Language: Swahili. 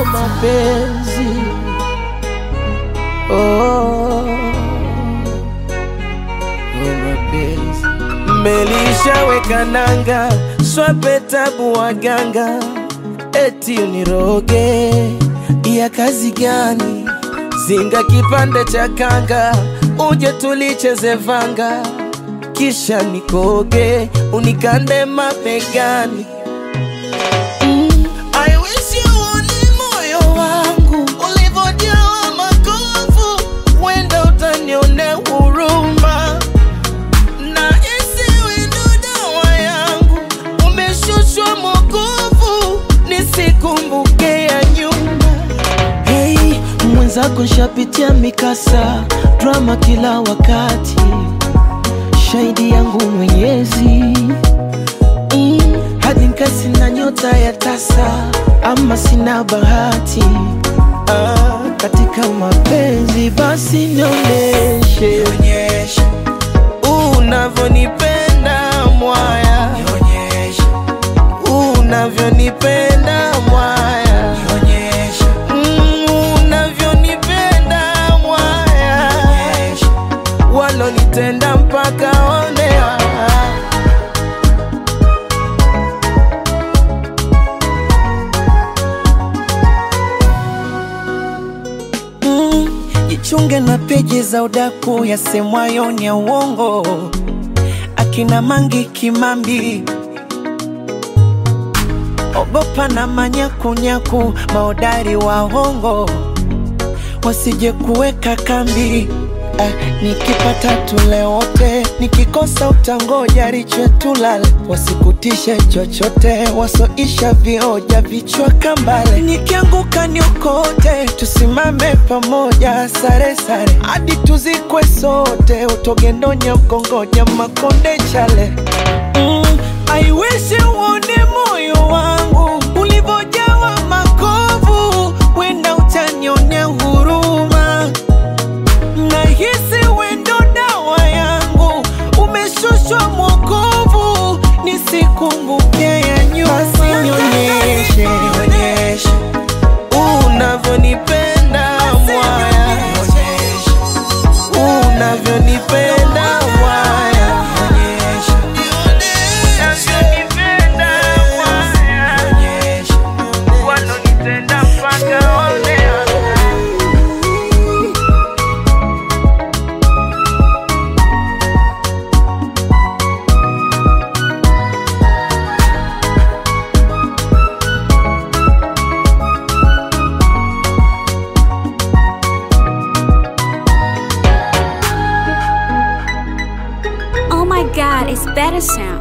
mapenzi oh, oh, mapenzi mmelishaweka nanga swape tabu waganga eti uniroge ya kazi gani zinga kipande cha kanga uje tulicheze vanga kisha nikoge unikande mabegani mm. I wish you uone moyo wangu ulivyojawa makovu, wenda utanionea huruma na isiwe ndo dawa yangu, umeshushwa mokovu, nisikumbuke ya nyuma. Hey, mwenzako nshapitia mikasa, drama kila wakati, shahidi yangu Mwenyezi mm, hadi nkasi na nyota ya tasa, ama sina bahati ah, katika mapenzi, basi nionyeshe unavyonipenda mwaya, unavyonipenda mwaya, Mm, unavyonipenda mwaya, walonitenda mpaka onewa Mm, jichunge na peji za udaku yasemwayo ni ya uongo, akina Mangi Kimambi, ogopa na manyakunyaku, maodari wa hongo wasije kuweka kambi. Ah, nikipata tule wote, nikikosa utangoja riche tulale, wasikutishe chochote, wasoisha vioja vichwa kambale. Nikianguka niokote, tusimame pamoja, sare sare hadi tuzikwe sote, utogendonya mkongonya makonde chale mm, I wish uone moyo wangu ulivyojawa makovu, wenda utanionea huruma nahisi wendo dawa yangu umeshushwa mwokovu, nisikumbuke ya nyuma. Basi nionyeshe unavyonipenda mwaya, unavyonipenda mwaya, unavyonipenda mwaya, walonitenda mpaka onewa Oh my god, it's better sound.